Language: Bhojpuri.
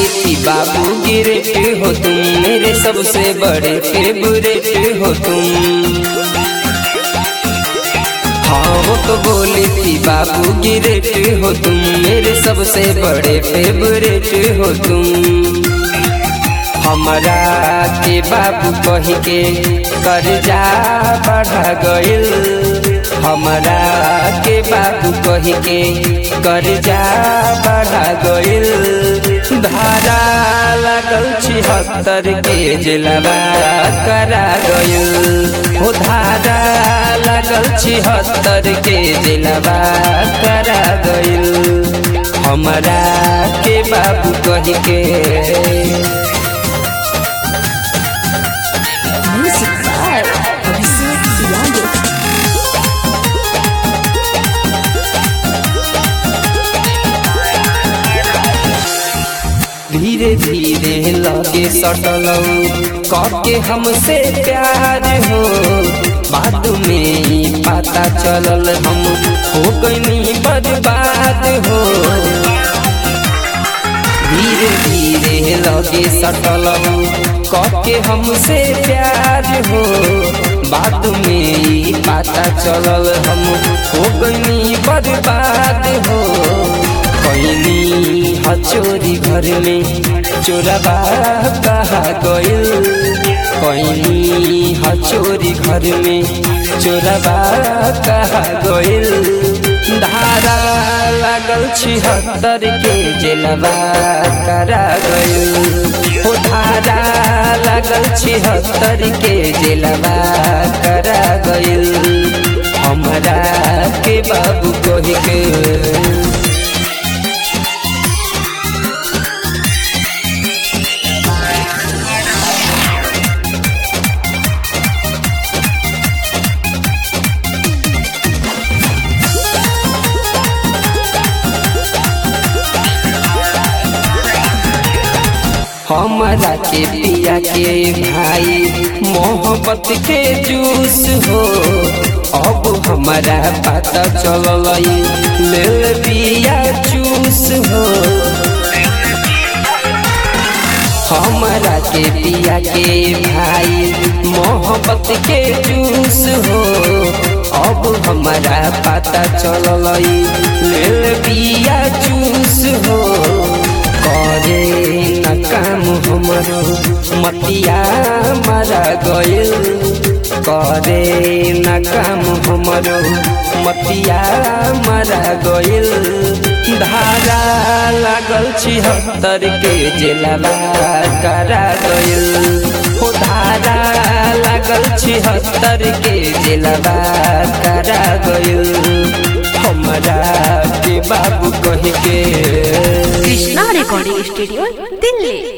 बोली थी बाबू गिरेट हो तुम मेरे सबसे बड़े फेवरेट हो तुम हाँ वो तो बोली थी बाबू गिरेट हो तुम मेरे सबसे बड़े फेवरेट हो तुम हमरा के बाबू कह के कर्जा बढ़ा गइल हमरा के बाबू कह के कर्जा बढ़ा गइल धारा लागल छिहत्तर के जलवा करा गइल हो धारा लागल छिहत्तर के जलवा करा गइल हमरा के बाबू कह के Music by Abhishek Yadav. धीरे धीरे लगे सटलऊ कके हमसे प्यार हो बाद में ही पता चलल हम हो गई बर्बाद हो धीरे धीरे लगे सटलऊ कके हमसे प्यार हो बाद में ही पता चलल हम हो गई बर्बाद हो कैनी हचोरी घर में चोरबा कहा गइल कैनी हचोरी घर में चोरबा कहा गइल धारा लागल छिहत्तर के जेलबा करा गइल हो धारा लागल छिहत्तर के जेलबा करा गइल हमरा के बाबू कह के हमरा के पिया के भाई मोहब्बत के जूस हो अब हमारा पता चलल ले पिया जूस हो हमरा के पिया के भाई मोहब्बत के जूस हो अब हमारा पता चलल ले पिया जूस हो करे न काम हमरो मतिया मारा गइल करे न काम हमरो मतिया मारा गइल धारा लागल छिहत्तर के जेलवा करा गइल हो धारा लागल छिहत्तर के जेलवा करा गइल हमरा के बाबू कह के Krishna Recording Studio, Delhi.